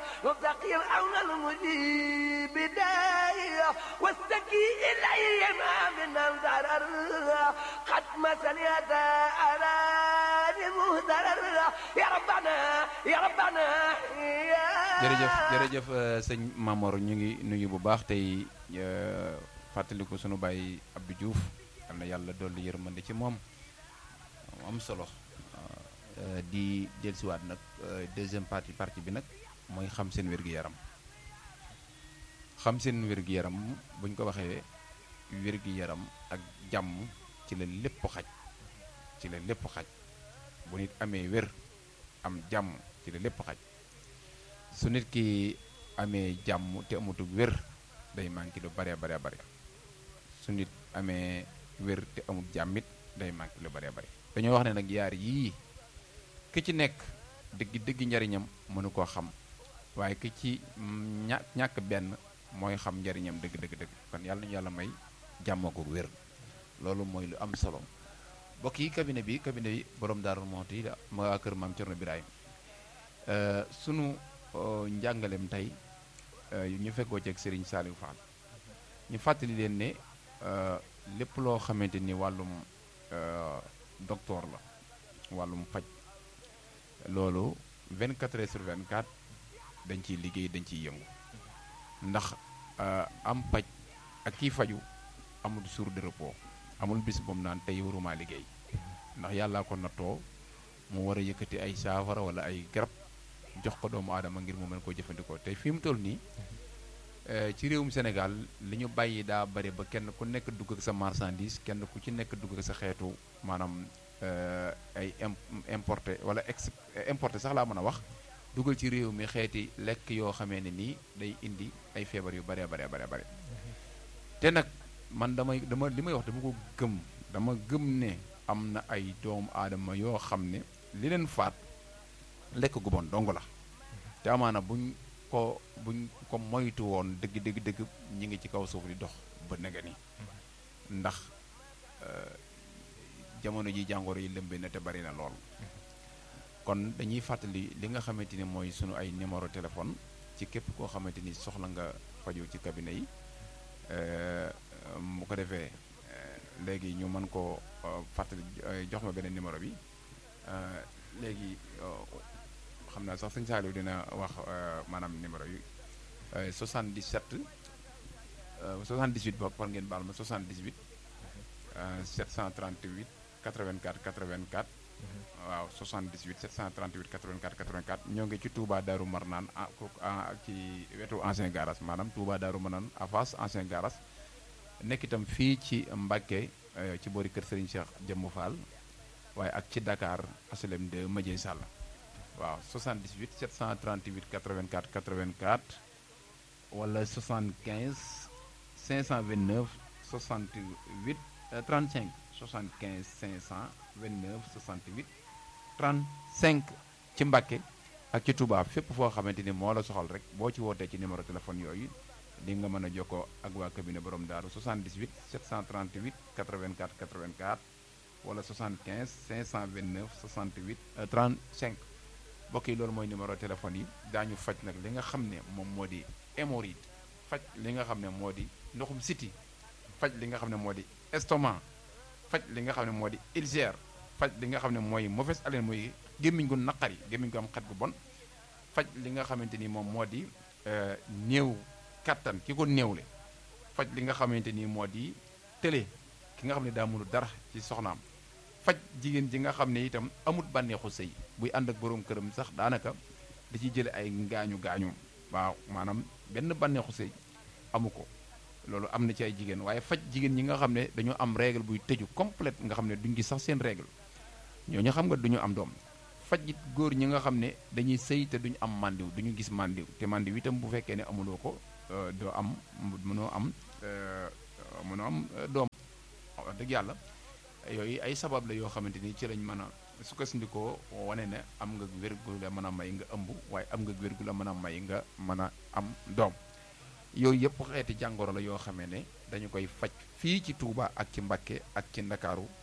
مبتقيا عون المجيب داعيا واستكي إلي ما من الضرر قد مثل يدا أراني مهدرر يا ربنا يا ربنا يا jërëjëf jërëjëf sëñ Mamor ñu ngi nuyu bu baax tey fàttaliku sunu baay Abdou Diouf yal na yàlla dolli yërmande ci moom am solo di dellusiwaat nag deuxième partie partie bi nag mooy xam seen wér-gu-yaram xam seen wér-gu-yaram buñ ko waxee wér-gu-yaram ak jàmm ci la lépp xaj ci la lépp xaj bu nit amee wér am jàmm ci la lépp xaj su nit ki amee jàmm te amatul wér day manqué lu bare bare bare su nit amee wér te amul jàmmit day manqué lu bare bare dañoo wax ne nag yaar yii ki ci nekk dëgg dëgg njariñam mënu koo xam waaye ki ci ña ñàkk benn mooy xam njariñam dëgg dëgg dëgg kon yàlla nañu yàlla may jàmm ko wér loolu mooy lu am solo mbokk yi cabinet bi cabinet bi borom Daaru Muxti la ma waa kër maam Cerno Birahim sunu njàngaleem tey ñu fekkoo ci ak Serigne Saliou Fall ñu fàttali leen ne lépp loo xamante ni wàllum docteur la wàllum faj loolu 24 heures sur 24 dañ ciy liggéey dañ ciy yëngu ndax am paj ak kii faju amul jour de repos amul bis boobu naan tey waruma liggéey ndax yàllaa ko nattoo mu war a yëkkati ay saafara wala ay garab jox ko doomu aadama ngir mu mën koo jëfandikoo tey fi mu toll nii ci réewum Sénégal li ñu bàyyi daa bari ba kenn ku nekk dugg ak sa marchandise kenn ku ci nekk dugg ak sa xeetu maanaam ay importé wala ex importé sax laa mën a wax dugal ci réew mi xeeti lekk yoo xamee ne nii day indi ay feebar yu baree baree baree bare te nag man damay dama li may wax dama ko gëm dama gëm ne am na ay doomu aadama yoo xam ne li leen faat lekk gu bon dong la te amaana buñ ko buñ ko moytu woon dëgg dëgg dëgg ñi ngi ci kaw suuf di dox ba nega ni ndax jamono ji jàngoro yi lëmbe na te bari na lool kon dañuy fàttali li nga xamante ni mooy sunu ay numéro téléphone ci képp koo xamante ni soxla nga faju ci cabinet yi mu ko defee léegi ñu mën koo fàttali jox ma beneen numéro bi léegi xam naa sax sëñ Saliou dina wax maanaam numéro yi 77 78 boog war ngeen baal ma 78 738 84 84 waaw 78 738 84 84 ñoo ngi ci Touba Darou Marnaan ah ci wetu ancien garage maanaam Touba Darou Marnaan à face ancien garage nekk itam fii ci Mbacké ci boori kër Serigne Cheikh Jëmmu Fall waaye ak ci Dakar HLM 2 Madieye Sall waaw 78 738 84 84 wala 75 529 68 35 75 529 68 35 ci Mbacké ak ci Touba fépp foo xamante ni moo la soxal rek boo ci wootee ci numéro téléphone yooyu di nga mën a jokkoo ak waa cabinet borom daaru 78 738 84 84 wala 75 529 68 35 mbokk yi loolu mooy numéro téléphone yi daañu faj nag li nga xam ne moom moo di hémorroïde faj li nga xam ne moo di ndoxum siti faj li nga xam ne moo di estomac faj li nga xam ne moo di ulcère faj li nga xam ne mooy mauvaise haleine mooy gémmiñ gu naqari gémmiñ gu am xet gu bon faj li nga xamante ni moom moo di néew kattan ki ko néewle faj li nga xamante ni moo di télé ki nga xam ne daa mënu dara ci soxnaam faj jigéen ji nga xam ne itam amut bànneexu sëy buy ànd ak boroom këram sax daanaka da ciy jële ay gaañu gaañu waaw maanaam benn bànneexu sëy amu ko loolu am na ci ay jigéen waaye faj jigéen ñi nga xam ne dañu am règle buy tëju complète nga xam ne duñ gis sax seen règle ñooñu xam nga duñu am doom faj it góor ñi nga xam ne dañuy sëy te duñu am mandiw duñu gis mandiw te mandiw itam bu fekkee ne amuloo ko doo am mënoo am mënoo am doom wax dëgg yàlla yooyu ay sabab la yoo xamante ni ci lañ mën a sukkandikoo wane ne am nga wér gu la mën a may nga ëmb waaye am nga wér gu la mën a may nga mën a am doom yooyu yëpp xeeti jàngoro la yoo xamee ne dañu koy faj fii ci Touba ak ci Mbacké ak ci Ndakaaru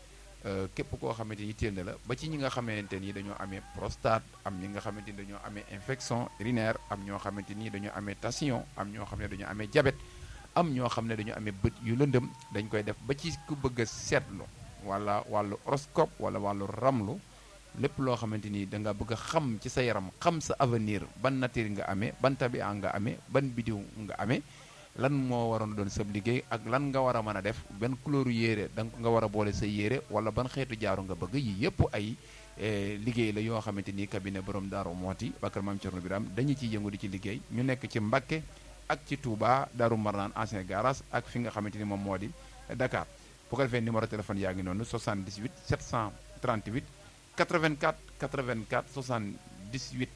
képp koo xamante ni yitteel na la ba ci ñi nga xamante ni dañoo amee prostate am ñi nga xamante ni dañoo amee infection urinaire am ñoo xamante ni dañoo amee tension am ñoo xam ne dañoo amee diabète am ñoo xam ne dañoo amee bët yu lëndëm dañ koy def ba ci ku bëgg a seetlu wala wàllu horoscope wala wàllu ramlu lépp loo xamante ni da nga bëgg a xam ci sa yaram xam sa avenir ban nature nga amee ban tabia nga amee ban bidiw nga amee lan moo waroon doon sab liggéey ak lan nga war a mën a def ban couleur yére da nga war a boole sa yére wala ban xeetu jaaru nga bëgg yi yëpp ay liggéey la yoo xamante ni cabinet borom Daaru Mooti Bakar Maam Cerno Biram dañu ciy yëngu di ci liggéey ñu nekk ci Mbakke ak ci Touba Daaru Marnaan ancien garage ak fi nga xamante ni moom moo di Dakar bu ko defee numéro téléphone yaa ngi noonu 78 738 84 84 78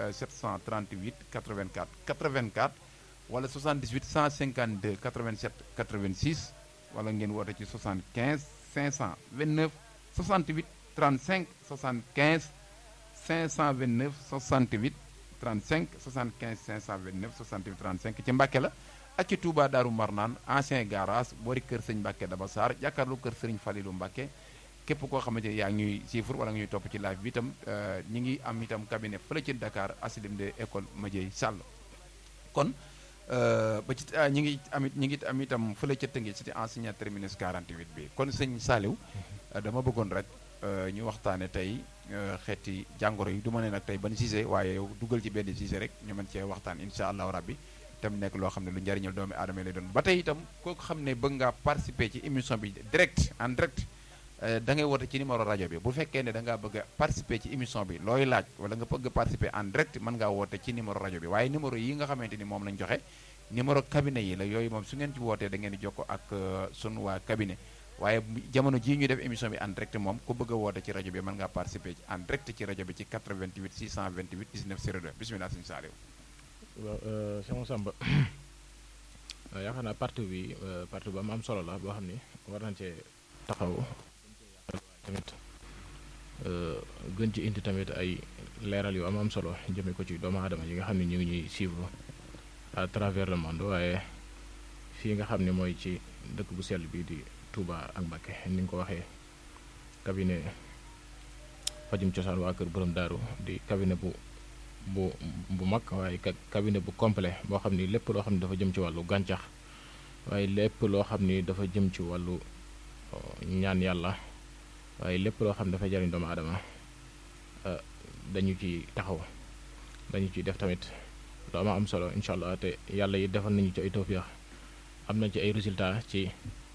738 84 84 wala 78 152 87 86 wala ngeen woote ci 75 529 68 35 75 529 68 35 75 529 68 35 ci Mbàkke la ak ci Touba Daaru Marnaan ancien garage boori kër sëñ Mbàkke Daba Sarr jàkkaarloo kër sëriñ Falilu Mbàkke képp koo xamante ni yaa ngi ñuy siifur wala nga ñuy topp ci live bi itam ñi ngi am itam cabinet fële ci Dakar asilim de école Madieye Sall kon ba ci ñi ngi amit ñi ngi am itam fële ca Tëngéej ci enseignant terminus 48 bi kon sëñ Saliou dama bëggoon rek ñu waxtaane tey xeeti jàngoro yi du ma ne nag tey ban sujet waaye yow dugal ci benn sujet rek ñu mën cee waxtaan incha allahu rabbi itam nekk loo xam ne lu njariñal doomi aadama lay doon ba tey itam kooku xam ne bëgg ngaa participer ci émission bi direct en direct da ngay woote ci numéro rajo bi bu fekkee ne da ngaa bëgg a participer ci émission bi looy laaj wala nga bëgg a participer en direct mën ngaa woote ci numéro rajo bi waaye numéro yi nga xamante ni moom lañ joxe numéro cabinet yi la yooyu moom su ngeen ci wootee da ngeen di jokko ak sunu waa cabinet waaye jamono jii ñu def émission bi en direct moom ku bëgg a woote ci rajo bi mën ngaa participer en direct ci rajo bi ci 88 628 19 02 bisimilah sëñ Saliou. waaw sama Samba yaakaar naa parti bi parti bu am am solo la boo xam ni war nañ cee taxaw tamit gën ci indi tamit ay leeral yu am am solo jëme ko ci doomu aadama yi nga xam ne ñu ngi ñuy suivre à travers le monde waaye fii nga xam ne mooy ci dëkk bu sell bi di Touba ak Mbacké ni nga ko waxee cabinet fajum cosaan waa kër borom daaru di cabinet bu bu bu mag waaye cabinet bu complet boo xam ni lépp loo xam ne dafa jëm ci wàllu gàncax waaye lépp loo xam ni dafa jëm ci wàllu ñaan yàlla waaye lépp loo xam ne dafay jariñ doomu aadama dañu ci taxaw dañu ci def tamit lu ama am solo incha allah te yàlla yi defal nañu ci ay tawfiix am nañ ci ay résultats ci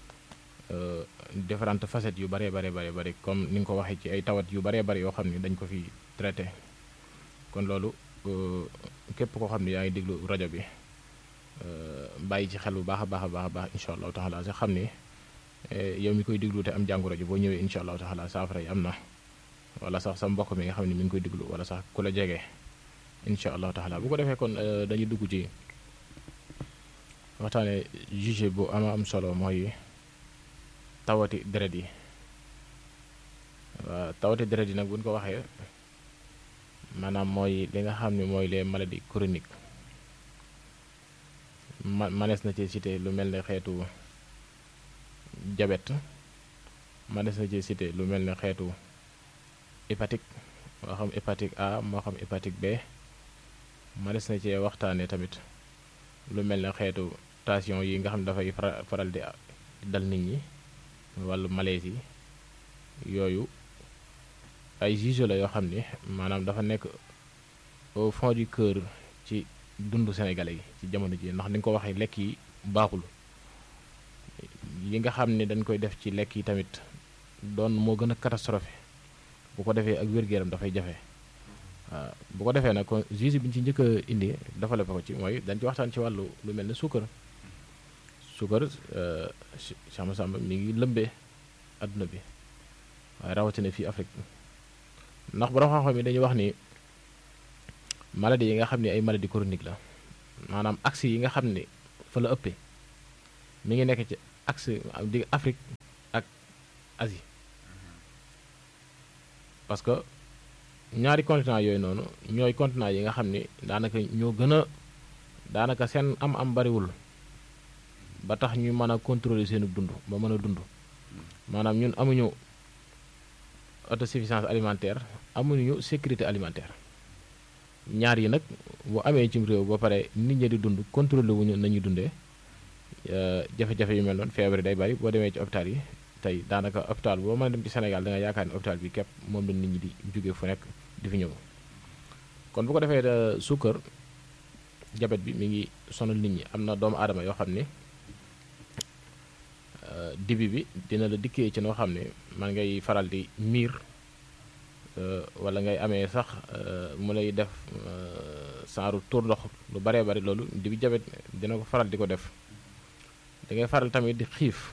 différentes facettes yu bëree bare bare bëri comme ni nga ko waxee ci ay tawat yu bëree bëri yoo xam ne dañ ko fi traité kon loolu képp koo xam ne yaa ngi déglu rajo bi bàyyi ci xel bu baax a baax a baax a baax incha allahu taala sax xam ni yow mi koy déglu te am jàngoro ji boo ñëwee incha allahu taala saafara yi am na wala sax sa mbokk mi nga xam ne mi ngi koy déglu wala sax ku la jege incha allahu taala bu ko defee kon dañuy dugg ci waxtaane juge bu ama am solo mooy tawati deret yi waaw tawati deret yi nag buñ ko waxee maanaam mooy li nga xam ne mooy les maladies chroniques ma manees na ci cité lu mel ne xeetu diabète manees na ci cité lu mel ne xeetu hépatique moo xam hépatique A moo xam hépatique B manees na ci waxtaane tamit lu mel ne xeetu tension yi nga xam ne dafay faral di dal nit ñi wàllu malaise yi yooyu ay juge la yoo xam ni maanaam dafa nekk au fond du cœur ci dundu sénégalais yi ci jamono ji ndax ni nga ko waxee lekk yi baaxul yi nga xam ne dañ koy def ci lekk yi tamit doon moo gën a catastrophe bu ko defee ak wér-gu-yaram dafay jafe waaw bu ko defee nag kon juge bi ñu ci njëkk a indi dafa la ko ci mooy dañ ci waxtaan ci wàllu lu mel ne suukar suukar Samba Samba mi ngi lëmbee adduna bi waaye rawatina fii Afrique ndax borom xam-xam yi dañuy wax ni maladie yi nga xam ne ay maladie chronique la maanaam axe yi nga xam ne fa la ëppee mi ngi nekk ci axe di Afrique ak Asie parce que ñaari continent yooyu noonu ñooy continent yi nga xam ni daanaka ñoo gën a daanaka seen am-am bariwul ba tax ñu mën a contrôler seenu dund ba mën a dund maanaam ñun amuñu autosuffisance alimentaire amuñu sécurité alimentaire ñaar yi nag bu amee cim réew ba pare nit ñi di dund contrôlé wuñu nañuy dundee jafe-jafe yu mel noonu feebar yi day bari boo demee ci hôpital yi tey daanaka hôpital boo mën a dem ci Sénégal da nga yaakaar ne hôpital bi képp moom la nit ñi di jóge fu nekk di fi ñëw kon bu ko defee suukar jabet bi mi ngi sonal nit ñi am na doomu aadama yoo xam ne dibi bi dina la dikkee ci noo xam ne man ngay faral di miir wala ngay amee sax mu lay def saaru tuur ndox lu baree bari loolu dibi jabet dina ko faral di ko def da ngay faral tamit di xiif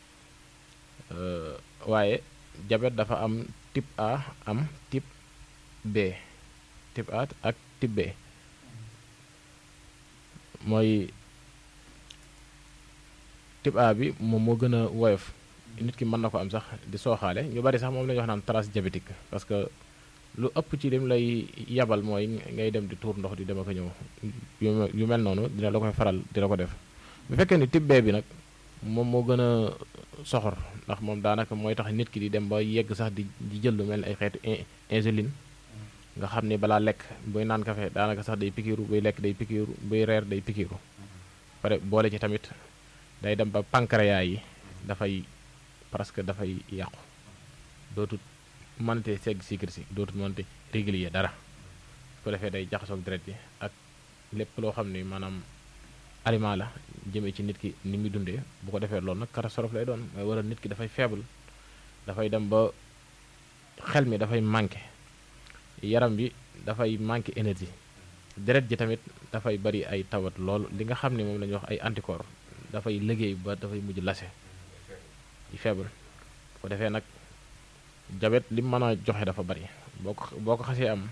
waaye jabet dafa am type A am type B type A ak type B mooy type A bi moom moo gën a woyof nit ki mën na ko am sax di sooxaale ñu bari sax moom la ñuy wax naan trace diabétique parce que lu ëpp ci lim lay yabal mooy ngay dem di tuur ndox di dem ak a ñëw yu mel noonu dina la koy faral di la ko def bu fekkee ni type B bi nag moom moo gën a soxor ndax moom daanaka mooy tax nit ki di dem ba yegg sax di di jël lu mel ni ay xeetu insuline nga xam ni balaa lekk buy naan kafe daanaka sax day pikiiru buy lekk day pikiiru buy reer day pikiiru pare boole ci tamit day dem ba pancréas yi dafay presque dafay yàqu dootul mënate segg sucre si dootul mënate régulier dara su ko defee day jaxasoog deret bi ak lépp loo xam ni maanaam aliment la jëmee ci nit ki ni muy dundee bu ko defee loolu nag catastrophe lay doon mooy waral nit ki dafay faible dafay dem ba xel mi dafay manqué yaram bi dafay manqué énergie deret ji tamit dafay bari ay tawat lool li nga xam ne moom la ñuy wax ay anticorps dafay liggéey ba dafay mujj lase di faible bu ko defee nag jabet li mën a joxe dafa bari boo ko boo ko xasee am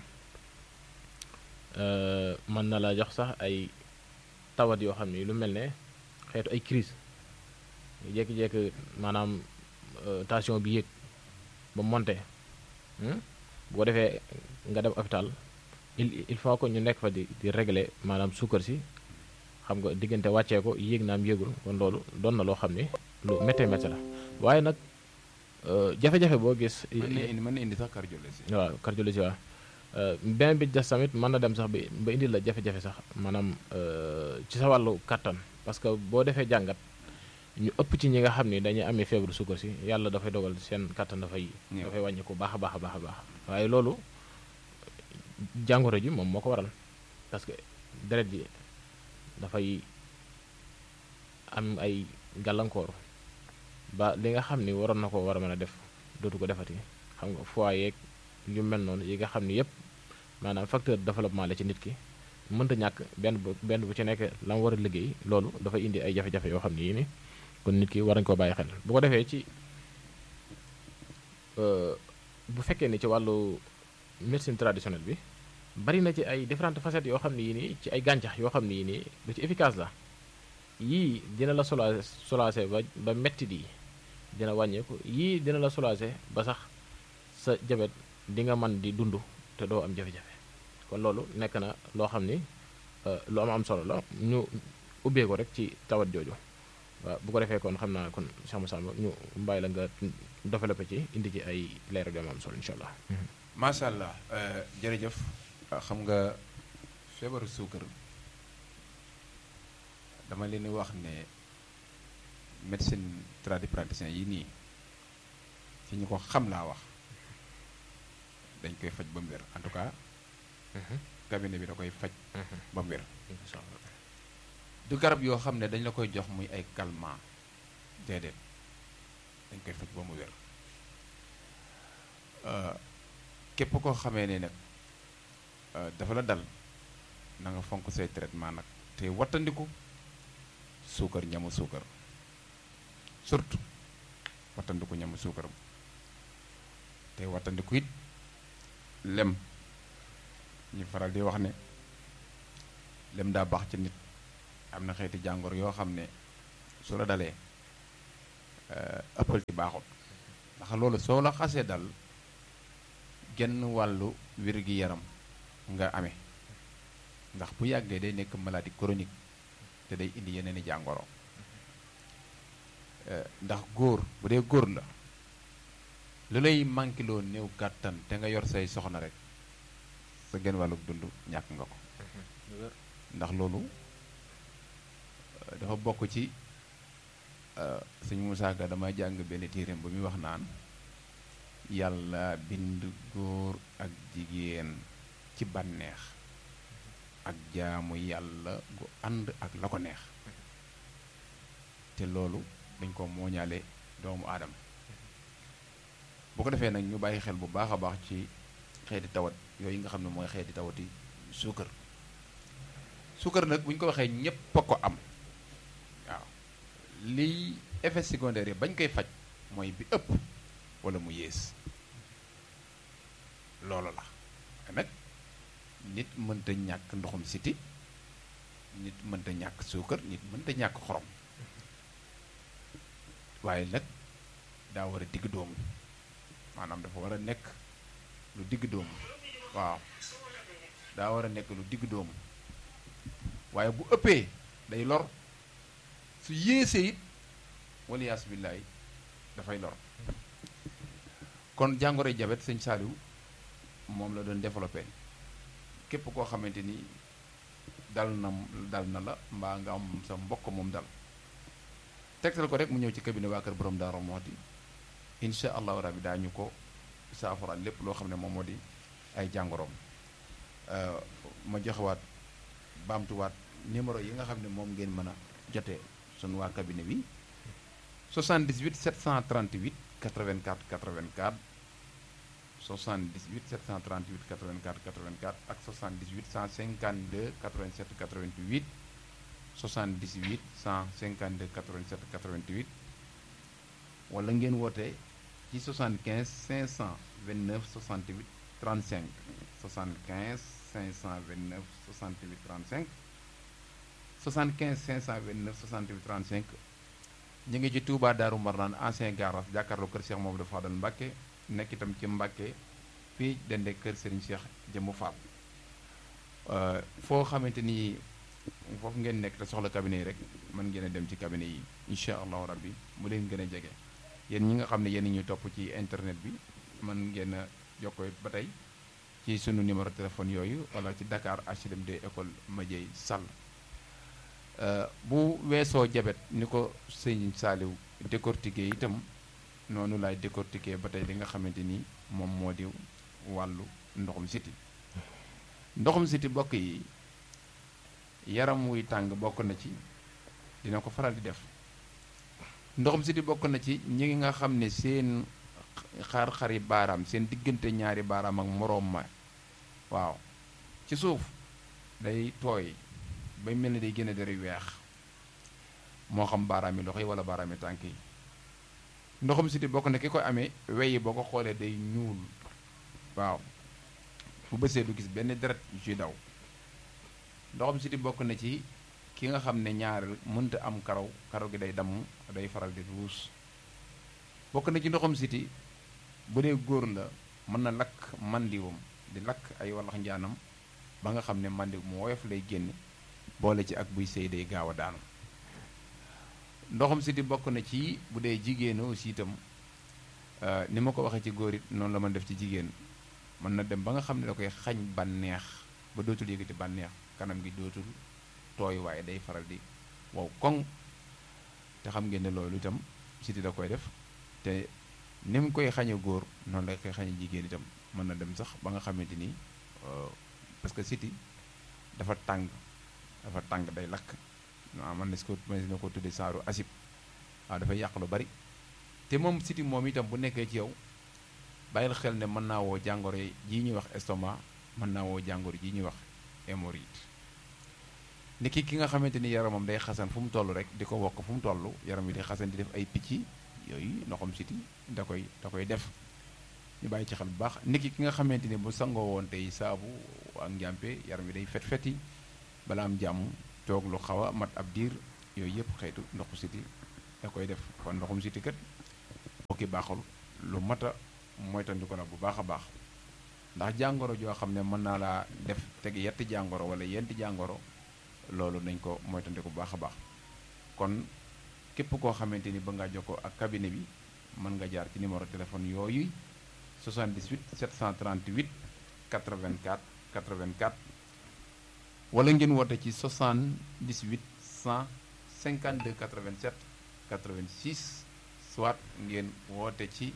mën na la jox sax ay tawat yoo xam ne lu mel ne xeetu ay crise jékki-jékki maanaam tension bi yéeg ba monté bu ko defee nga dem hôpital il il faut que ñu nekk fa di di régler maanaam suukar si xam nga diggante wàccee ko yéeg naam yéegul kon loolu doon na loo xam ne lu méttee méttee la waaye nag jafe-jafe boo gis. mën na indi mën na indi sax cardiologie. waaw cardiologie waaw beneen bi des tamit mën na dem sax ba ba indi la jafe-jafe sax maanaam ci sa wàllu kàttan parce que boo defee jàngat ñu ëpp ci ñi nga xam ni dañuy amee feebaru suukar si yàlla dafay dogal seen kàttan dafay. dafay wàññi ko baax a baax a baax a baax waaye loolu jàngoro ji moom moo ko waral parce que deret ji dafay am ay gàllankoor. ba li nga xam ni waroon na ko war a mën a def dootu ko defati xam nga foie yeeg yu mel noonu yi nga xam ni yëpp maanaam facteur de développement la ci nit ki mënta ñàkk benn bu benn bu ci nekk la mu war a liggéey loolu dafay indi ay jafe-jafe yoo xam ni yii ni kon nit ki war nañu koo bàyyi xel bu ko defee ci bu fekkee ni ci wàllu médecine traditionnelle bi bari na ci ay différentes facettes yoo xam ne yii nii ci ay gàncax yoo xam ne yii nii lu ci efficace la yii dina la sola soulager ba ba metti di dina wàññeeku yii dina la soulager ba sax sa jabet di nga mën di dund te doo am jafe-jafe kon loolu nekk na loo xam ni lu am am solo la ñu ubbee ko rek ci tawat jooju waaw bu ko defee kon xam naa kon Cheikh Moussa ñu bàyyi la nga développé ci indi ci ay leeral yu am solo incha allah. macha allah jërëjëf xam nga feebaru suukar dama leen di wax ne médecine tradipraticien yi nii ci ñu ko xam laa wax dañ koy faj ba mu wér en tout cas cabinet bi da koy faj ba mu wér du garab yoo xam ne dañ la koy jox muy ay calmant déedéet dañ koy faj ba mu wér képp koo xamee ne nag dafa la dal na nga fonk say traitement nag te wattandiku suukar ñamu suukar surtout wattandiku ñamu suukaram te wattandiku it lem ñu faral di wax ne lem daa baax ci nit am na xeeti jàngoro yoo xam ne su la dalee ëppal ci baaxut ndax loolu soo la xasee dal genn wàllu wér-gi-yaram nga amee ndax bu yàggee day nekk maladie chronique te day indi yeneen i jàngoro ndax góor bu dee góor la lu lay manqué loo néew kàttan te nga yor say soxna rek sa genn wàllug dund ñàkk nga ko ndax loolu dafa bokk ci sëñ Moussa Ka dama jàng benn téereem ba muy wax naan yàlla bind góor ak jigéen ci bànneex ak jaamu yàlla gu ànd ak la ko neex te loolu dañ ko mooñaale doomu aadama bu ko defee nag ñu bàyyi xel bu baax a baax ci xeeti tawat yooyu nga xam ne mooy xeeti tawati suukar suukar nag bu ñu ko waxee ñépp a ko am waaw liy effet secondaire yi bañ koy faj mooy bi ëpp wala mu yées loolu la nag nit mënta ñàkk ndoxum siti nit mënta ñàkk suukar nit mënta ñàkk xorom waaye nag daa war a digg doomu maanaam dafa war a nekk lu digg doomu waaw daa war a nekk lu digg doomu waaye bu ëppee day lor su yéesee it waliyaas billaay dafay lor kon jàngoro jabet sëñ Saliou moom la doon développé képp koo xamante ni dal na dal na la mbaa nga am sa mbokk moom dal tegtal ko rek mu ñëw ci cabinet waa kër borom Daaru Muxti incha allahu rabbi daañu ko saafaraal lépp loo xam ne moom moo di ay jàngoroom ma joxewaat baamtuwaat numéro yi nga xam ne moom ngeen mën a jotee sunu waa cabinet bi 78 738 84 84 78 738 84 84 ak 78 152 87 88 78 152 87 88 wala ngeen woote ci 75 529 68 35 75 529 68 35 75 529 68 35 ñu ngi ci Touba Daaru Marnaan ancien garage jàkkaarloo kër Cheikh Mamadou Fadal Mbacke nekk itam ci Mbacke fii dende kër Serigne Cheikh Jëmmu Fall foo xamante ni foofu ngeen nekk te soxla cabinet yi rek mën ngeen a dem ci cabinet yi incha allahu rabbi mu leen gën a jege yéen ñi nga xam ne yéen ñu topp ci internet bi mën ngeen a jokkoo ba tey ci sunu numéro téléphone yooyu wala ci Dakar HLMD école Madieye Sall bu weesoo jabet ni ko sëñ Saaliw décortiquer itam noonu laay décortiquer ba tey li nga xamante ni moom moo di wàllu ndoxum siti ndoxum siti bokk yi yaram wuy tàng bokk na ci dina ko faral di def ndoxum siti bokk na ci ñi nga xam ne seen xar-xari baaraam seen diggante ñaari baaraam ak moroom ma waaw ci suuf day tooy bay mel ni day gën a deri weex moo xam baaraami loxo yi wala baaraami tànk yi ndoxum siti bokk na ki ko amee weyi boo ko xoolee day ñuul waaw bu bësee du gis benn deret yu ciy daw ndoxum siti bokk na ci ki nga xam ne ñaareel mënta am karaw karaw gi day damm day faral di ruus bokk na ci ndoxum siti bu dee góor la mën na lakk mandiwam di lakk ay wallax njaanam ba nga xam ne mandi mu woyof lay génne boole ci ak buy sëy day gaaw a daanu ndoxum siti bokk na ci bu dee jigéen aussi itam ni ma ko waxee ci góor it noonu la mën def ci jigéen mën na dem ba nga xam ne da koy xañ bànneex ba dootul yëgati bànneex kanam gi dootul tooy waaye day faral di wow koŋ te xam ngeen ne loolu itam siti da koy def te ni mu koy xañe góor noonu la koy xañe jigéen itam mën na dem sax ba nga xamante ni parce que siti dafa tàng dafa tàng day lakk waaw man na si ko man na ko tudde saaru asib waaw dafay yàq lu bari te moom siti moom itam bu nekkee ci yow bàyyil xel ne mën naa woo jàngoro ji ñuy wax estomac mën naa woo jàngoro ji ñuy wax hémorroïde ni ki ki nga xamante ni yaramam day xasan fu mu toll rek di ko wokk fu mu toll yaram wi day xasan di def ay picc yooyu ndoxam siti da koy da koy def ñu bàyyi ci xel bu baax nit ki ki nga xamante ni bu sangoo woon tey saabu ak njàmpe yaram wi day fet feti bala am jàmm toog lu xaw a mat ab diir yooyu yëpp xeetu ndoxu siti da koy def kon ndoxum siti kat bokki baaxul lu mat a moytandiku la bu baax a baax ndax jàngoro joo xam ne mën naa laa def teg yetti jàngoro wala yenti jàngoro loolu nañ ko moytandiku bu baax a baax kon képp koo xamante ni ba ngaa jokkoo ak cabinet bi mën nga jaar ci numéro téléphone yooyu 78 738 84 84 wala ngeen woote ci 78 152 87 86 soit ngeen woote ci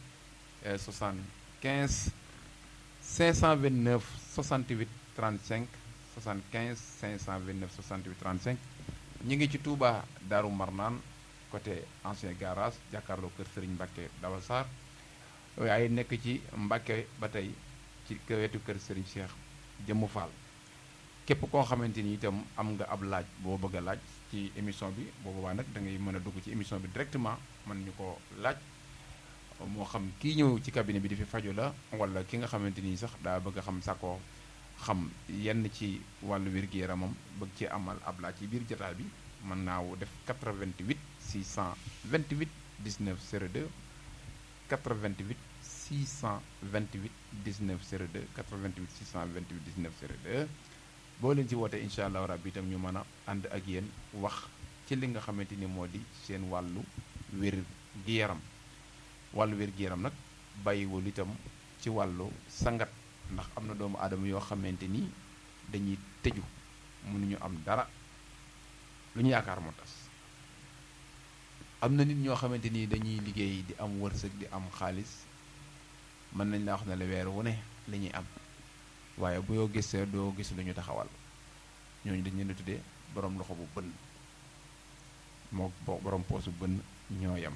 75 529 68 35 75 529 68 35 ñu ngi ci Touba Daaru Marnaan côté ancien garage jàkkaarloo kër Serigne Mbacke Dawa Sarr waaye nekk ci Mbacke ba tey ci wetu kër Serigne Cheikh Jëmmu Fall képp koo xamante ni itam am nga ab laaj boo bëgg a laaj ci émission bi boobu waa nag da ngay mën a dugg ci émission bi directement mën ñu ko laaj moo xam kii ñëw ci cabinet bi di fi faju la wala ki nga xamante ni sax daa bëgg a xam sakoo xam yenn ci wàllu wér-gu-yaramam bëgg ci amal ab laaj ci biir jotaay bi mën naa def 88 628 19 02 88 628 19 02 88 628 19 02 boo leen ci wootee incha allahu rabbi itam ñu mën a ànd ak yéen wax ci li nga xamante ni moo di seen wàllu wér-gi-yaram wàllu wér-gi-yaram nag bàyyiwul itam ci wàllu sangat ndax am na doomu aadama yoo xamante ni dañuy tëju mënuñu am dara lu ñu yaakaar moo tas am na nit ñoo xamante ni dañuy liggéey di am wërsëg di am xaalis mën nañ la wax ne la weer wu ne li ñuy am waaye bu yoo gisee doo gis lu ñu taxawal ñooñu dañ leen di tuddee borom loxo bu bënn moo borom poosu bënn ñoo yem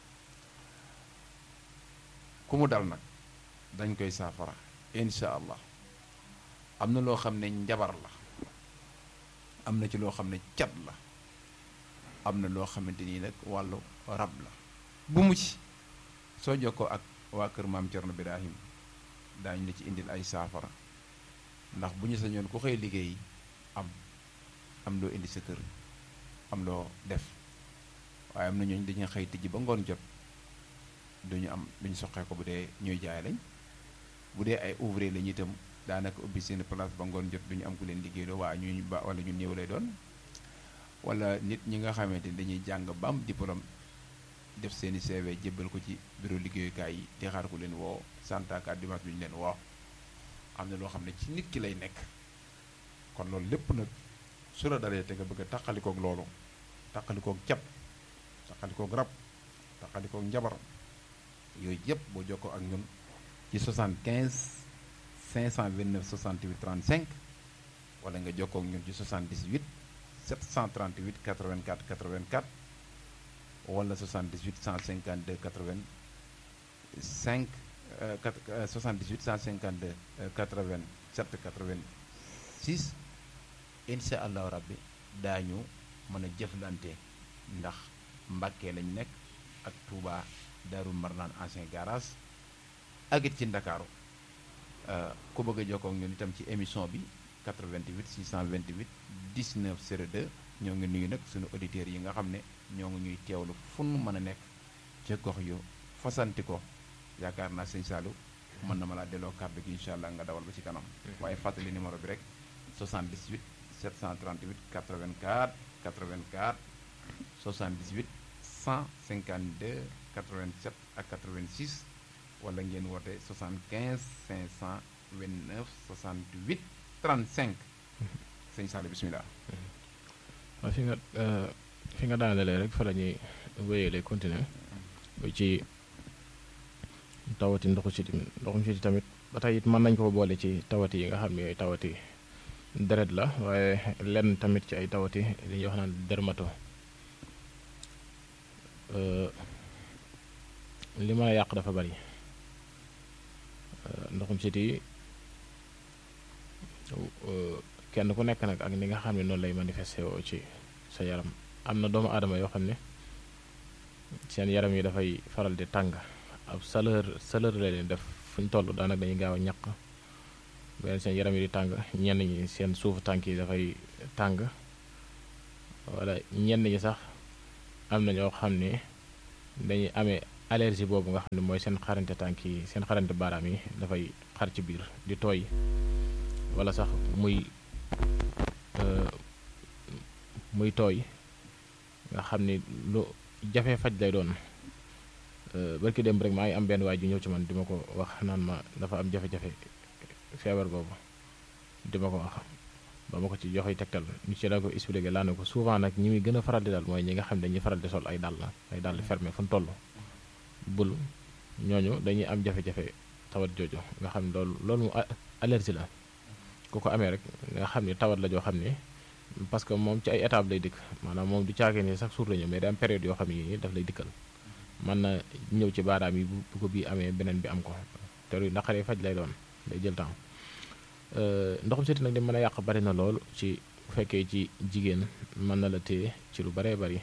ku mu dal nag dañ koy saafara incha allah am na loo xam ne njabar la am na ci loo xam ne cat la am na loo xamante nii nag wàllu rab la bu mu ci soo jokkoo ak waa kër maam Cerno Birahim daañu la ci indil ay saafara ndax bu ñu sañoon ku xëy liggéey am am loo indi sa kër am loo def waaye am na ñooñu dañuy xëy tijji ba ngoon jot duñu am duñu soqee ko bu dee ñuy jaay lañ bu dee ay ouvrier lañu itam daanaka ubbi seen place ba ngoon jot duñu am ku leen liggéey loo waa ñu ba wala ñu néew lay doon wala nit ñi nga xamante ni dañuy jàng ba am diplôme def seeni CV jébbal ko ci bureau liggéeyukaay yi di xaar ku leen woo santaaka dimanche bi ñu leen woo am na loo xam ne ci nit ki lay nekk kon loolu lépp nag su la dalee te nga bëgg a taqalikoog loolu taqalikoog cat taqalikoog rab taqalikoog njabar yooyu yëpp boo jokkoo ak ñun ci 75 529 68 35 wala nga jokkoo ak ñun ci 78 738 84 84 wala 78 152 85 78 152 87 86 incha allahu rabbi daañu mën a jëflante ndax Mbàkke lañ nekk ak Touba Daaru Marnaan ancien garage ak it ci Ndakaaru ku bëgg a jokkoo ak ñun itam ci émission bi 88 628 19 02 ñoo ngi nuyu nag suñu auditeurs yi nga xam ne ñoo ngi ñuy teewlu fu nu mën a nekk ca gox yu fasanti ko yaakaar naa sëñ Saalum mën na ma laa delloo kàddu gi incha allah nga dawal ba ci kanam. waaye fàttali numéro bi rek 78 738 84 84 78 152 87 ak 86 wala ngeen woote 75 529 68 35 sëñ Saalum bisimilah. waaw fi nga fi nga daanalee rek fa la ñuy wéyalee continuer ci tawati ndoxu siti ndoxum siti tamit ba tey it mën nañ ko boole ci tawati yi nga xam ne tawati deret la waaye lenn tamit ci ay tawati li ñuy wax naan dermato li mën a yàq dafa bari ndoxum siti kenn ku nekk nag ak ni nga xam ne noonu lay manifesté woo ci sa yaram am na doomu aadama yoo xam ne seen yaram yi dafay faral di tàng ab chaleur chaleur la leen def fu ñu toll daanaka dañuy gaaw a ñaq beneen seen yaram yi di tàng ñenn ñi seen suufu tànk yi dafay tàng wala ñenn ñi sax am na ñoo xam ne dañuy amee allergie boobu nga xam ne mooy seen xarante tànk yi seen xarante baaraam yi dafay xar ci biir di tooy wala sax muy muy tooy nga xam ni lu jafe faj lay doon barki démb rek maa ngi am benn waay ju ñëw ci man di ma ko wax naan ma dafa am jafe-jafe feebar boobu di ma ko wax ba ma ko ci joxe tegtal ñu ci la ko expliqué laa ne ko souvent nag ñi muy gën a faral di daal mooy ñi nga xam ne dañuy faral di sol ay dàll ay dàll fermé fu mu toll bul ñooñu dañuy am jafe-jafe tawat jooju nga xam ne loolu loolu mu allergie la ku ko amee rek nga xam ne tawat la joo xam ne parce que moom ci ay étape lay dikk maanaam moom du caagee ni sax suur la ñëw mais day am période yoo xam ne nii daf lay dikkal mën na ñëw ci baaraam yi bu ko bii amee beneen bi am ko te lu naqaree faj lay doon day jël temps ndoxum siti nag di mën a yàq bari na lool ci bu fekkee ci jigéen mën na la téye ci lu baree bari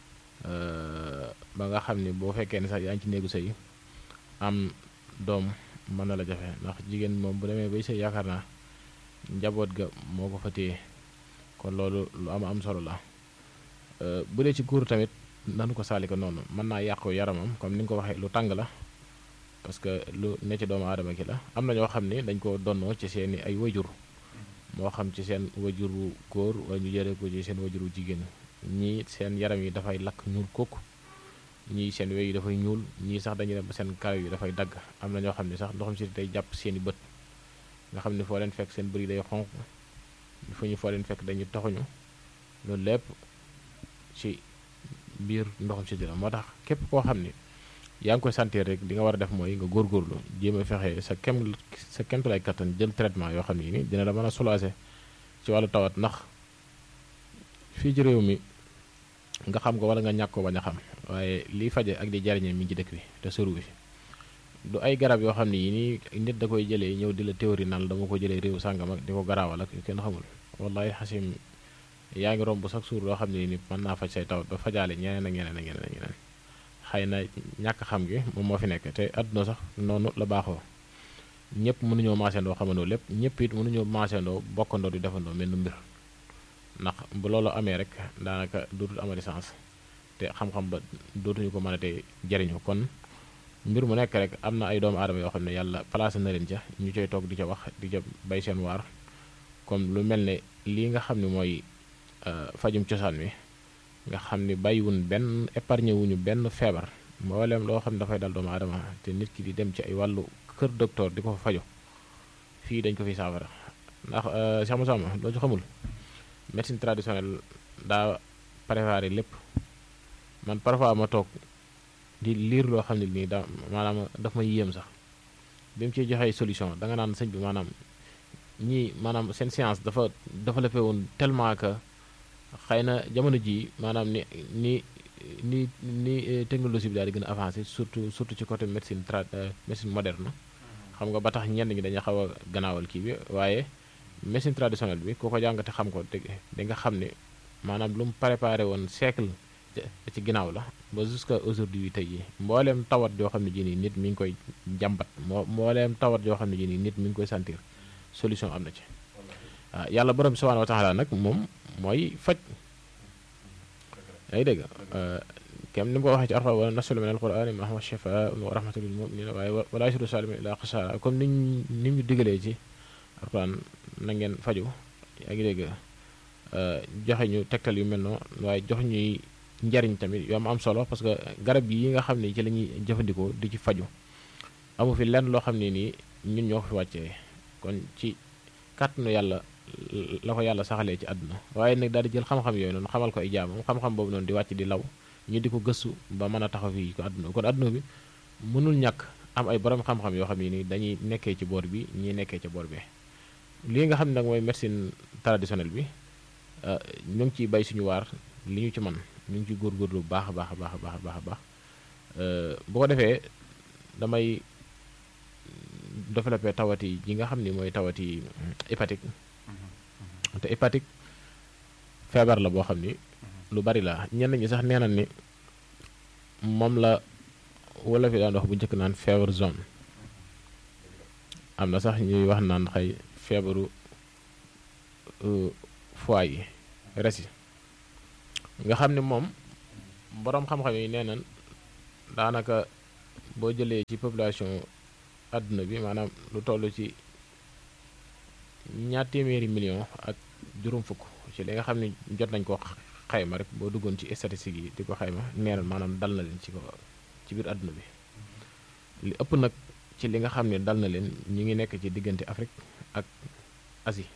ba nga xam ne boo fekkee ne sax yaa ngi ci néegu sëy am doom mën na la jafe ndax jigéen moom bu demee bay sëy yaakaar naa njaboot ga moo ko fa téye kon loolu lu am am solo la bu dee ci góor tamit nanu ko saali ko noonu mën naa yàqu yaramam comme ni nga ko waxee lu tàng la parce que lu ne ci doomu aadama ki la am na ñoo xam ne dañ ko donnoo ci seeni ay wajur moo xam ci seen wajuru góor wala ñu jëlee ko ci seen wajuru jigéen ñii seen yaram yi dafay lakk ñuul kooku ñii seen wey yi dafay ñuul ñii sax dañuy dem ba seen karaw yi dafay dagg am na ñoo xam ne sax ndoxam si day jàpp seeni bët nga xam ne foo leen fekk seen bëri day xonq fu ñu foo leen fekk dañuy taxuñu loolu lépp ci biir ndoxam si la moo tax képp koo xam ni yaa ngi koy sentir rek li nga war a def mooy nga góorgóorlu jéem a fexe sa kem sa kemtulay kattan jël traitement yoo xam ne ni dina la mën a soulager ci wàllu tawat ndax fii ci réew mi nga xam ko wala nga ñàkk ko bañ a xam waaye liy faje ak di jariñe mi ngi ci dëkk bi te sëru bi du ay garab yoo xam ne yi nii nit da koy jëlee ñëw di la théorie naan dama ko jëlee réew sàngam ak di ko garaawal ak kenn xamul wallahi xasim yaa ngi romb sax suur loo xam ne ni mën naa faj say tawat ba fajaale ñeneen ak ñeneen ak ñeneen ak ñeneen xëy na ñàkk xam gi moom moo fi nekk te àdduna sax noonu la baaxoo ñëpp mënuñoo maasandoo xamandoo lépp ñëpp it mënuñoo maasandoo bokkandoo di defandoo mel nu mbir ndax bu loolu amee rek daanaka dootul amati sens te xam-xam ba dootuñu ko mën a te jariñu kon mbir mu nekk rek am na ay doomu aadama yoo xam ne yàlla placé na leen ca ñu coy toog di ca wax di ca bay seen waar comme lu mel ne lii nga xam ne mooy fajum cosaan mi nga xam ni bàyyiwun benn épargne wuñu benn feebar mboolem loo xam ne dafay dal doomu aadama te nit ki di dem ci ay wàllu kër docteur di ko fa fajo fii dañ ko fi saafara ndax Cheikh Moussa loo ci xamul médecine traditionnelle daa préparé lépp man parfois ma toog di liir loo xam ne nii da maanaam daf ma yéem sax bi mu ciy joxee solution da nga naan sëñ bi maanaam ñii maanaam seen science dafa développé woon tellement que xëy na jamono jii maanaam ni ni ni ni technologie bi daal di gën a avancé surtout surtout ci côté médecine tra médecine moderne xam nga ba tax ñenn ñi dañu xaw a gannaawal kii bi waaye médecine traditionnelle bi ku ko jàngate xam ko te di nga xam ne maanaam lu mu préparé woon siècle ci ginnaaw la ba jusqu'à aujourd'hui tey yi mbooleem tawat yoo xam ne ji nii nit mi ngi koy jàmbat moo mbooleem tawat yoo xam ne ji nii nit mi ngi koy sentir solution am na ci waaw yàlla borom bi subhanahu wa taala nag moom mooy faj yaa ngi dégg kem ni mu ko waxee ci arfa wala nasul min alqurani ma huwa shifaa wa rahmatul lil muminina waaye wala yasidu salimin ila xasaara comme niñ ni ñu digalee ci alquran na ngeen faju yaa ngi dégg joxe ñu tegtal yu mel noonu waaye jox ñuy njariñ tamit yu am am solo parce que garab yi nga xam ne ci la ñuy jëfandikoo di ci faju amu fi lenn loo xam ne nii ñun ñoo ko fi wàccee kon ci kàttanu yàlla la ko yàlla saxalee ci àdduna waaye nag daal di jël xam-xam yooyu noonu xamal ko ay jaamam xam-xam boobu noonu di wàcc di law ñu di ko gëstu ba mën a taxaw fii ko àdduna kon àdduna bi mënul ñàkk am ay borom xam-xam yoo xam ne nii dañuy nekkee ci boor bi ñii nekkee ci boor bi lii nga xam ne nag mooy médecine traditionnelle bi ñu ngi ciy bay suñu waar li ñu ci man ñu ngi ciy góorgóorlu bu baax a baax a baax a baax a baax a baax bu ko defee damay développé tawati yi nga xam ni mooy tawati hépatique te hépatique feebar la boo xam ni lu bari la ñenn ñi sax nee nañ ni moom la wala fi daan wax bu njëkk naan feebar zone am na sax ñuy wax naan xëy feebaru foie yi res yi nga xam ne moom boroom xam-xam yi nee nañ daanaka boo jëlee ci population àdduna bi maanaam lu toll ci ñaar téeméeri million ak juróom fukk ci li nga xam ne jot nañ ko xayma rek boo duggoon ci statistiques yi di ko xayma nee na maanaam dal na leen ci ko ci biir àdduna bi li ëpp nag ci li nga xam ne dal na leen ñi ngi nekk ci diggante Afrique ak Asie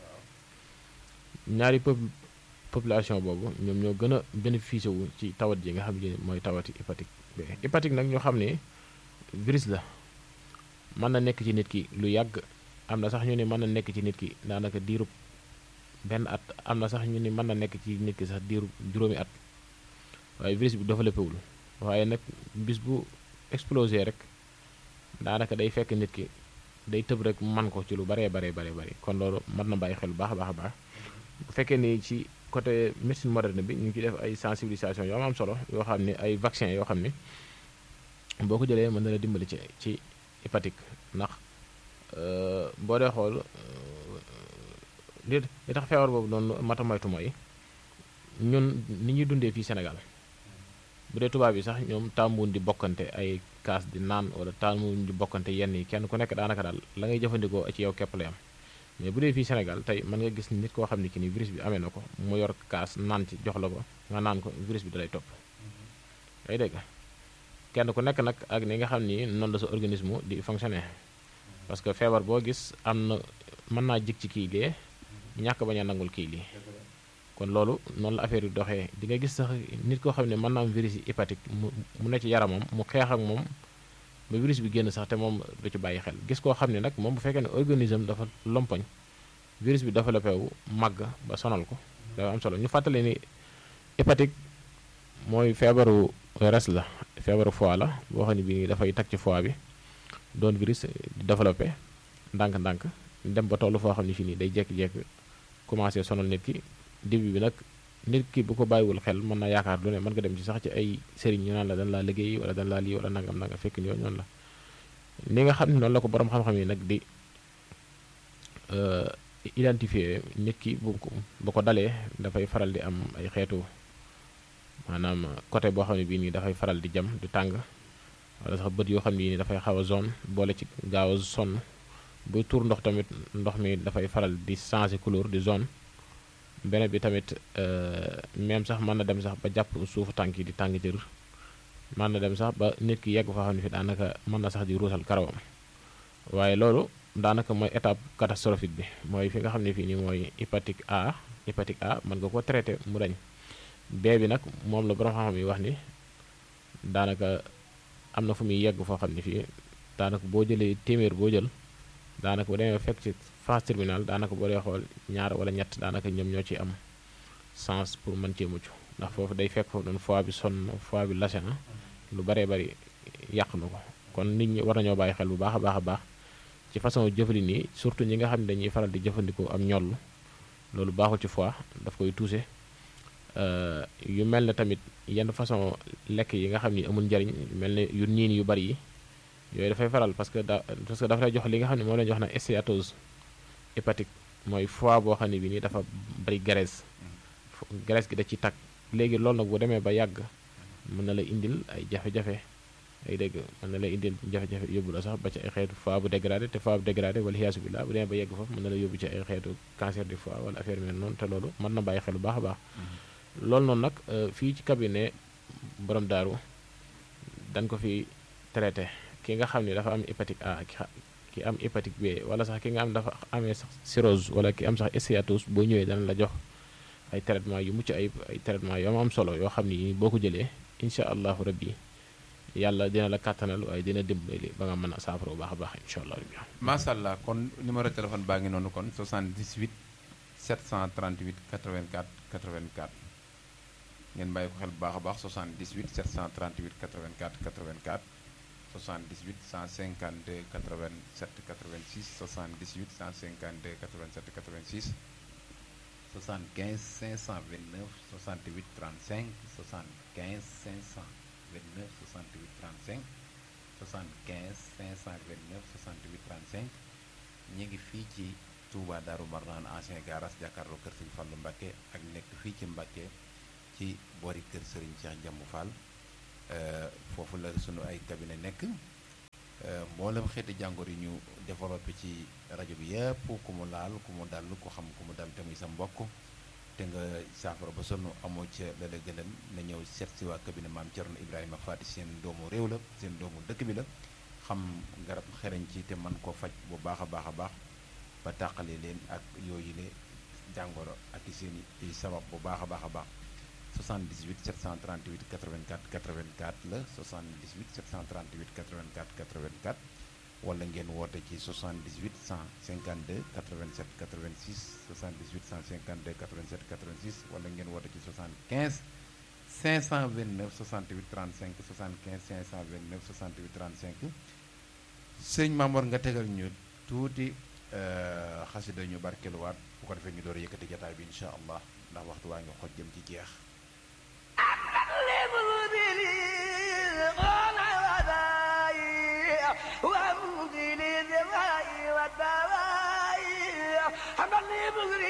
ñaari peuple population boobu ñoom ñoo gën a bénéficié wu ci tawat ji nga xam ne mooy tawati hépatique B hépatique nag ñoo xam ne virus la mën na nekk ci nit ki lu yàgg am na sax ñu ne mën na nekk ci nit ki daanaka diirub benn at am na sax ñu ni mën na nekk ci nit ki sax diirub juróomi at waaye virus bi développé wul waaye nag bis bu explosé rek daanaka day fekk nit ki day tëb rek man ko ci lu baree baree baree bari kon loolu mën na bàyyi xel bu baax a baax a baax bu fekkee ni ci côté médecine moderne bi ñu ngi ci def ay sensibilisation yoo am solo yoo xam ne ay vaccin yoo xam ne boo ko jëlee mën na la dimbali ci ci hépatique ndax boo dee xool li li tax feebar boobu noonu mata moytu mooy ñun ni ñuy dundee fii Sénégal bu dee tubaab yi sax ñoom tàmmuwuñ di bokkante ay kaas di naan wala tàmmuwuñ di bokkante yenn yi kenn ku nekk daanaka daal la ngay jëfandikoo ci yow képp lay am mais bu dee fii Sénégal tey mën nga gis nit koo xam ne ki ni virus bi amee na ko mu yor kaas naan ci jox la ko nga naan ko virus bi dalay topp day dégg kenn ku nekk nag ak ni nga xam ni noonu la sa organisme di fonctionner parce que feebar boo gis am na mën naa jig ci kii lee ñàkk bañ a nangul kii lii kon loolu noonu la affaire yi doxee di nga gis sax nit koo xam ne mën naa am virus yi hépatique mu mu ne ci yaramam mu xeex ak moom ba virus bi génn sax te moom du ci bàyyi xel gis koo xam ne nag moom bu fekkee ne organisme dafa lompoñ virus bi développé wu màgg ba sonal ko dafa am solo ñu fàttali ni hépatique mooy feebaru res la feebaru foie la boo xam ne bii dafay tag ci foie bi doon virus di développé ndànk-ndànk dem ba toll foo xam ne fii nii day jékki-jékki commencé sonal nit ki début bi nag nit ki bu ko bàyyiwul xel mën na yaakaar lu ne mën nga dem ci sax ci ay sëriñ ñu naan la dañ laa liggéey wala dañ laa lii wala nangam nangam fekk ni noonu la ni nga xam ne noonu la ko borom xam-xam yi nag di identifier nit ki bu ko bu ko dalee dafay faral di am ay xeetu maanaam côté boo xam ne bii nii dafay faral di jam di tàng wala sax bët yoo xam ne nii dafay xaw a zone boole ci gaaw a sonn buy tuur ndox tamit ndox mi dafay faral di changer couleur di zone beneen bi tamit même sax mën na dem sax ba jàpp suufu tànk yi di tàng jër mën na dem sax ba nit ki yegg foo xam ne fi daanaka mën na sax di ruusal karawam waaye loolu daanaka mooy étape catastrophique bi mooy fi nga xam ne fii nii mooy hépatique A hépatique A mën nga ko traité mu dañ B bi nag moom la borom xam-xam yi wax ni daanaka am na fu muy yegg foo xam ne fii daanaka boo jëlee téeméer boo jël daanaka bu demee fekk ci phase terminale daanaka boo dee xool ñaar wala ñett daanaka ñoom ñoo ci am sens pour mën cee mucc ndax foofu day fekk foofu noonu foie bi sonn foie bi lase na lu baree bari yàq na ko kon nit ñi war nañoo bàyyi xel bu baax a baax a baax ci façon jëfalin yi surtout ñi nga xam ne dañuy faral di jëfandikoo am ñoll loolu baaxul ci foie daf koy touché yu mel ne tamit yenn façon lekk yi nga xam ni amul njariñ mel ne yu niin yu bari yi yooyu dafay faral parce que da parce que dafa lay jox li nga xam ne moo leen jox na stéatose hépatique mooy foie boo xam ne bi nii dafa bari graisse graisse gi da ci tag léegi loolu nag bu demee ba yàgg mën na la indil ay jafe-jafe ay dégg mën na la indil jafe-jafe yóbbu la sax ba ci ay xeetu foie bu dégradé te foie bu dégradé wala xiyaasu billah bu demee ba yegg foofu mën na la yóbbu ci ay xeetu cancer du foie wala affaire mel noonu te loolu mën na bàyyi xel bu baax a baax loolu noonu nag fii ci cabinet borom daaru dañ ko fi traité ki nga xam ne dafa am hépatique A ki am hépatique B wala sax ki nga am dafa amee sax cirrhose wala ki am sax stéatose boo ñëwee dana la jox ay traitement yu mucc ay ay traitement yu am solo yoo xam ni boo ko jëlee incha allahu rabbi yàlla dina la kàttanal waaye dina dimbali ba nga mën a saafara bu baax a baax incha allah rabbi macha allah kon numéro téléphone baa ngi noonu kon 78 738 84 84 ngeen bàyyi ko xel bu baax a baax 78 738 84 84 78 152 87 86 78 152 87 86 75 529 68 35 75 529 68 35 75 529 68 35 ñu ngi fii ci Touba Darou Marnaan ancien garage jàkkaarloo kër Sëriñ Fallu Mbakke ak nekk fii ci Mbakke ci boori kër Sëriñ Cheikh Njambu Fall foofu la sunu ay cabinet nekk mboolem xeeti jàngoor yi ñu développé ci rajo bi yëpp ku mu laal ku mu dal ku xam ku mu dal te muy sa mbokk te nga saafara ba sonn amoo ca la la gënal na ñëw seet si waa cabinet maam Thierno Ibrahima Fati seen doomu réew la seen doomu dëkk bi la xam garab xereñ ci te man koo faj bu baax a baax a baax ba tàqale leen ak yooyu le jàngoro ak i seen i sabab bu baax a baax a baax 78 738 84 84 la 78 738 84 84 wala ngeen woote ci 78 152 87 86 78 152 87 86 wala ngeen woote ci 75 529 68 35 75 529 68 35 sëñ Mamoor nga tegal ñu tuuti xasida ñu barkeluwaat bu ko defee ñu door a yëkkati jataay bi incha allah ndax waxtu waa ngi xoj jëm ci jeex وامضي للدواء والدواء حملني مغري